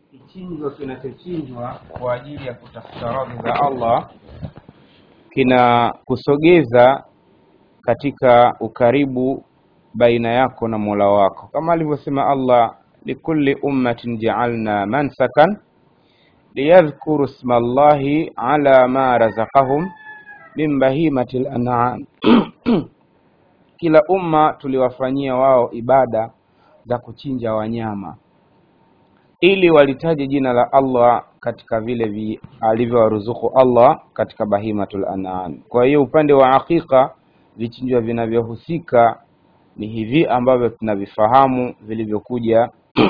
kichinjwa kinachochinjwa kwa ajili ya kutafuta radhi za Allah kinakusogeza katika ukaribu baina yako na Mola wako, kama alivyosema Allah, likulli ummatin ja'alna mansakan liyadhkuru isma Allahi ala ma razaqahum min bahimati lan'am kila umma tuliwafanyia wao ibada za kuchinja wanyama ili walitaje jina la Allah katika vile vi alivyowaruzuku Allah katika bahimatul an'am. Kwa hiyo upande wa hakika vichinjwa vinavyohusika ni hivi ambavyo tunavifahamu vilivyokuja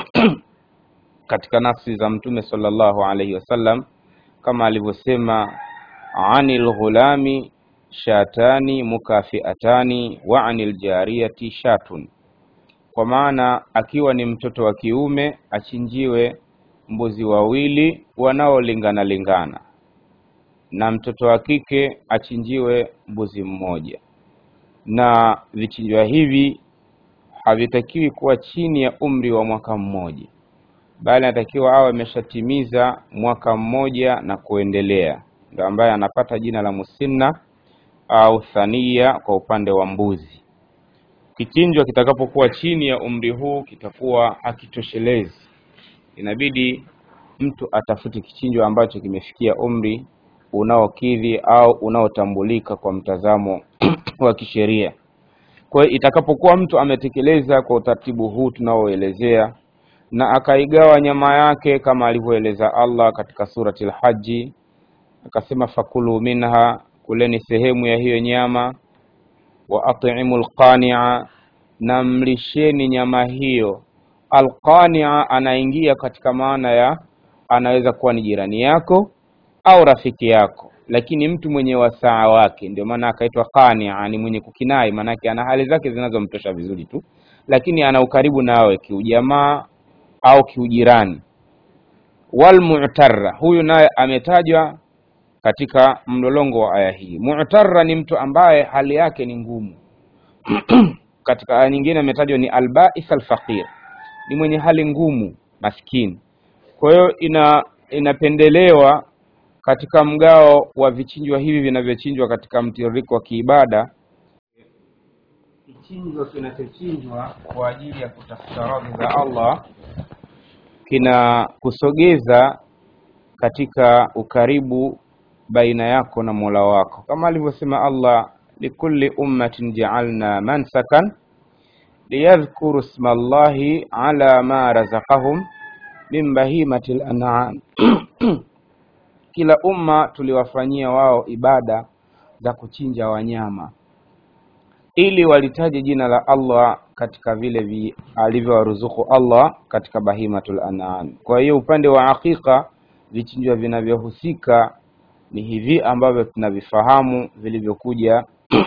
katika nafsi za Mtume sallallahu alaihi wasallam kama alivyosema, anil ghulami shatani mukafiatani wa anil jariyati shatun kwa maana akiwa ni mtoto wa kiume achinjiwe mbuzi wawili wanaolingana lingana, na mtoto wa kike achinjiwe mbuzi mmoja. Na vichinjwa hivi havitakiwi kuwa chini ya umri wa mwaka mmoja, bali anatakiwa awe ameshatimiza mwaka mmoja na kuendelea, ndio ambaye anapata jina la musinna au thania kwa upande wa mbuzi. Kichinjwa kitakapokuwa chini ya umri huu kitakuwa hakitoshelezi, inabidi mtu atafute kichinjwa ambacho kimefikia umri unaokidhi au unaotambulika kwa mtazamo wa kisheria. Kwa hiyo itakapokuwa mtu ametekeleza kwa utaratibu huu tunaoelezea na akaigawa nyama yake kama alivyoeleza Allah katika surati al-Haji, akasema fakulu minha, kuleni sehemu ya hiyo nyama wa at'imu alqani'a, na mlisheni nyama hiyo. Alqani'a anaingia katika maana ya anaweza kuwa ni jirani yako au rafiki yako, lakini mtu mwenye wasaa wake, ndio maana akaitwa qani'a, ni mwenye kukinai, maanake ana hali zake zinazomtosha vizuri tu, lakini ana ukaribu nawe kiujamaa au kiujirani. Walmu'tarra, huyu naye ametajwa katika mlolongo wa aya hii. Mu'tarra ni mtu ambaye hali yake ni ngumu. katika aya nyingine ametajwa ni albais alfaqir, ni mwenye hali ngumu, maskini. Kwa hiyo ina inapendelewa katika mgao wa vichinjwa hivi vinavyochinjwa katika mtiririko wa kiibada, kichinjwa kinachochinjwa kwa ajili ya kutafuta radhi za Allah kinakusogeza katika ukaribu baina yako na Mola wako, kama alivyosema Allah, likulli ummatin ja'alna mansakan liyadhkuru isma Allahi ala ma razaqahum min bahimati lan'am kila umma tuliwafanyia wao ibada za kuchinja wanyama ili walitaje jina la Allah katika vile vi alivyowaruzuku Allah katika bahimatul an'am. Kwa hiyo upande wa hakika vichinjwa vinavyohusika ni hivi ambavyo tunavifahamu vilivyokuja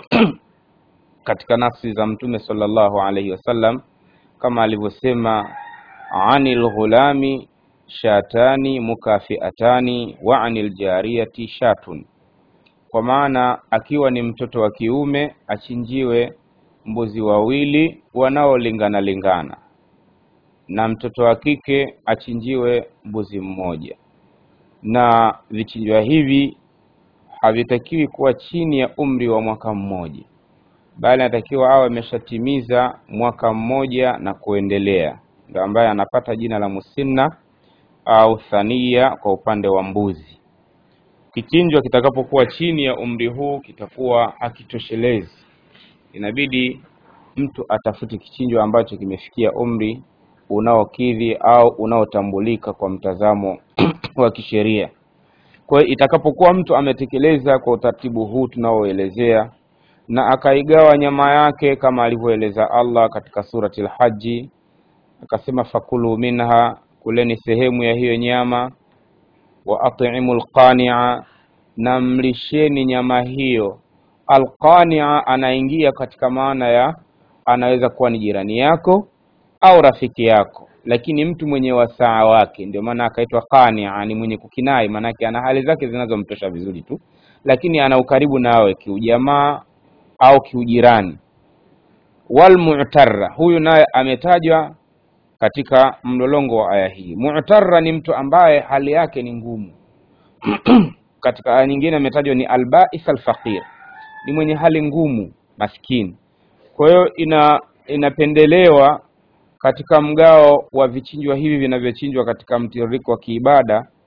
katika nafsi za Mtume sallallahu alaihi wasallam kama alivyosema, anil ghulami shatani mukafiatani wa anil jariyati shatun, kwa maana akiwa ni mtoto wa kiume achinjiwe mbuzi wawili wanaolingana lingana, na mtoto wa kike achinjiwe mbuzi mmoja. Na vichinjwa hivi havitakiwi kuwa chini ya umri wa mwaka mmoja, bali anatakiwa awe ameshatimiza mwaka mmoja na kuendelea, ndio ambaye anapata jina la musinna au thania kwa upande wa mbuzi. Kichinjwa kitakapokuwa chini ya umri huu kitakuwa hakitoshelezi, inabidi mtu atafute kichinjwa ambacho kimefikia umri unaokidhi au unaotambulika kwa mtazamo wa kisheria. Kwa hiyo itakapokuwa mtu ametekeleza kwa utaratibu huu tunaoelezea na akaigawa nyama yake kama alivyoeleza Allah katika surati al-Haji, akasema fakulu minha, kuleni sehemu ya hiyo nyama, wa at'imu alqani'a, na mlisheni nyama hiyo. Alqani'a anaingia katika maana ya anaweza kuwa ni jirani yako au rafiki yako, lakini mtu mwenye wasaa wake, ndio maana akaitwa qani'a, ni mwenye kukinai, maanake ana hali zake zinazomtosha vizuri tu, lakini ana ukaribu nawe kiujamaa au kiujirani. Walmu'tarra, huyu naye ametajwa katika mlolongo wa aya hii. Mu'tarra ni mtu ambaye hali yake ni ngumu. katika aya nyingine ametajwa ni albais alfaqir, ni mwenye hali ngumu, maskini. Kwa hiyo ina inapendelewa katika mgao wa vichinjwa hivi vinavyochinjwa katika mtiririko wa kiibada